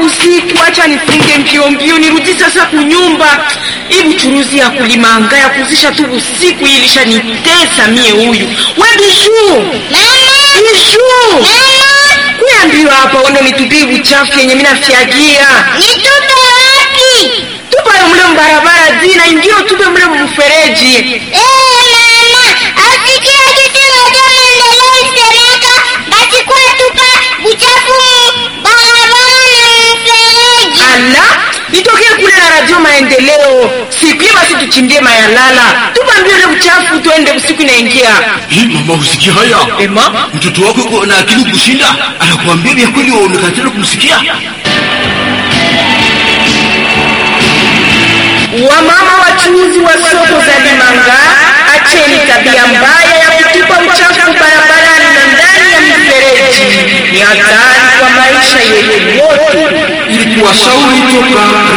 usiku, acha nifunge mbio mbio nirudi sasa kunyumba. Hii buchuruzi ya kulimanga ya kuzisha tu usiku hii ilishanitesa mie. Huyu we Bijuu, Bijuu, kuya mbio hapa, uende nitupie buchafu yenye mimi nafyagia. Nitupe wapi? Tupa mle mbarabara zina ingio, tupe mle mfereji. Eh, mama, asikia kitu moja maendeleo isemeka basi kwa tupa buchafu mu barabara na mfereji. Ala, itokee kule na radio maendeleo. Siku basi tuchimbie mayalala. Tupa mbio ile uchafu tuende usiku inaingia. Hii mama, usikia haya? Ema, Mtoto wako yuko na akili kushinda, anakuambia vya kweli, waonekana tena kumsikia. wamama wachuuzi wa soko za Limanga, acheni tabia mbaya ya kutupa uchafu barabarani na ndani ya mifereji. Ni hatari kwa maisha yetu yote. Ili kuwashauri toka